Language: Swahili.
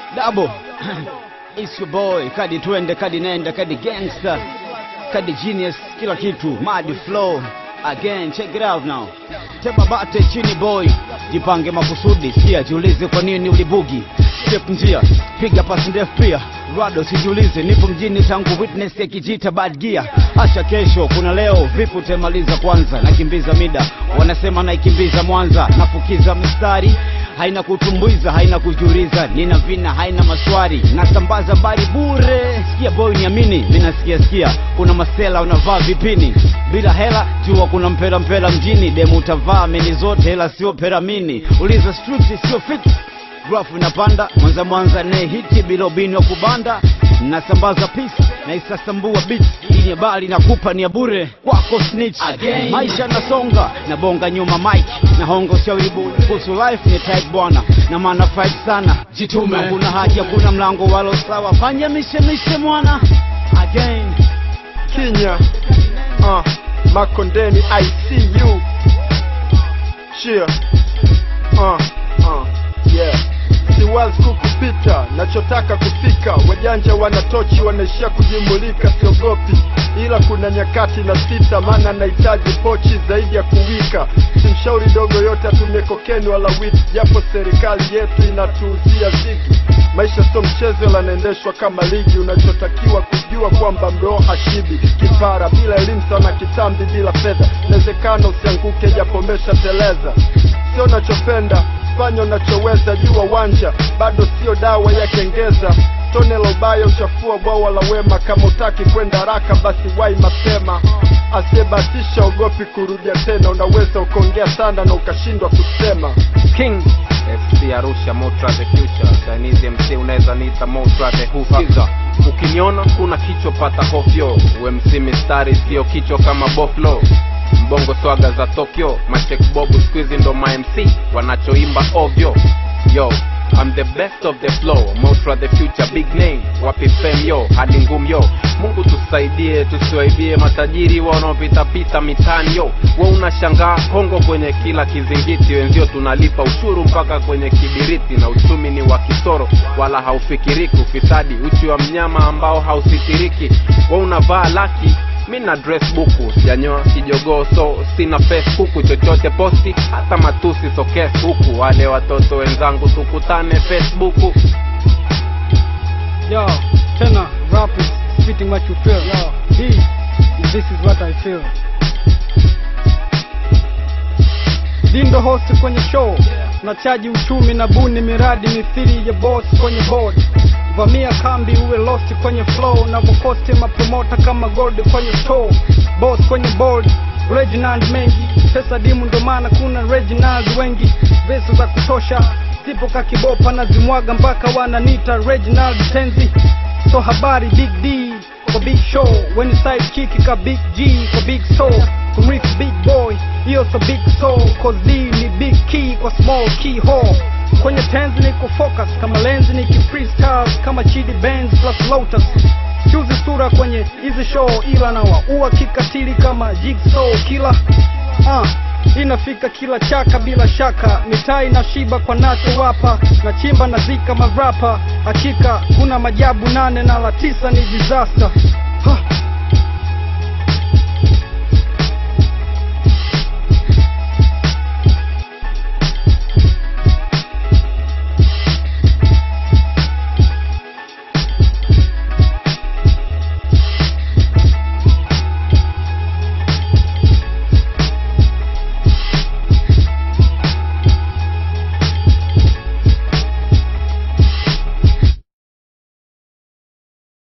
Double. It's your boy, kadi twende, kadi nenda, kadi gangster, kadi genius, kila kitu, mad flow. Again, check it out now. Tema bate chini boy, jipange makusudi, sikia jiulize kwa nini ulibugi. Step njia, piga pasi ndefu pia. Rado sijiulize, nipo mjini tangu witness ya kijita bad gear. Acha kesho, kuna leo, vipi utemaliza kwanza? Nakimbiza mida, wanasema naikimbiza Mwanza, nafukiza mistari haina kutumbuiza, haina kujuliza, nina vina, haina maswari, nasambaza bari bure. Sikia boy, niamini, mimi nasikia sikia, kuna masela unavaa vipini bila hela, jua kuna mpela mpela mjini, demu utavaa mini zote, hela sio peramini, uliza street sio fit grafu inapanda mwanza mwanza ne hiti bila ubini wa kubanda nasambaza peace na isasambua beat hii ni habari nakupa ni ya bure kwako snitch Again. maisha nasonga na bonga nyuma mike na hongo shauri bure kuhusu life ni tight bwana na maana fight sana Jitume. hakuna haja kuna mlango walo sawa fanya mishemishe mwana again Kinya uh, Makondeni I see you Cheer uh, uh, yeah siwazi kukupita nachotaka kufika wajanja wanatochi wanaishia kujimulika siogopi ila kuna nyakati na sita maana nahitaji pochi zaidi ya kuwika simshauri dogo yote atumie kokeni wala witi japo serikali yetu inatuuzia zigi maisha sio mchezo lanaendeshwa kama ligi unachotakiwa kujua kwamba mroo hashibi kipara bila elimu sana kitambi bila fedha inawezekana usianguke japomesha teleza sio unachopenda fanya unachoweza jua wanja bado sio dawa ya kengeza tone la ubaya uchafua bwawa la wema kama utaki kwenda haraka basi wai mapema asiyebatisha ogopi kurudia tena unaweza ukaongea sana na ukashindwa kusema King FC Arusha Motra the future Chinese MC unaweza niita Motra the hufa ukiniona kuna kichwa pata kofyo UMC mistari sio kichwa kama boflo mbongo swaga za Tokyo machek bobu squeezy ndo ma MC wanachoimba ovyo yo I'm the best of the flow Motra the future big name wapi fame yo hadi ngum yo Mungu tusaidie tusiwaibie matajiri wanaopitapita mitaani yo we unashangaa Kongo kwenye kila kizingiti wenzio tunalipa ushuru mpaka kwenye kibiriti na uchumi ni wa kisoro wala haufikiriki ufisadi uchi wa mnyama ambao hausitiriki we unavaa laki mi na dress buku sijanyoa kijogoo so sina facebook chochote posti hata matusi sokes huku wale watoto wenzangu tukutane facebook Yo, tena rap is spitting what you feel. Yo, this, this is what I feel. Dindo host kwenye show na chaji uchumi na buni miradi mithili ya boss kwenye board vamia kambi uwe lost kwenye flow na vokosti mapromota kama gold kwenye store boss kwenye board Reginald mengi pesa dimu ndo maana kuna Reginald wengi vesi za kutosha sipo kakibopa na zimwaga mpaka wananita Reginald tenzi so habari big D kwa big show when side kick ka big G kwa big soul kumriff big boy hiyo so big soul cause D ni big key kwa small key hole kwenye tenzi ni kufocus kama lenzi ni freestyle kama Chidi Benz plus Lotus chuzi sura kwenye hizi show ila na waua kikatili kama jigsaw kila uh, inafika kila chaka bila shaka mitaa inashiba kwa nacho wapa na chimba na zika marapa hakika kuna majabu nane na la tisa ni disaster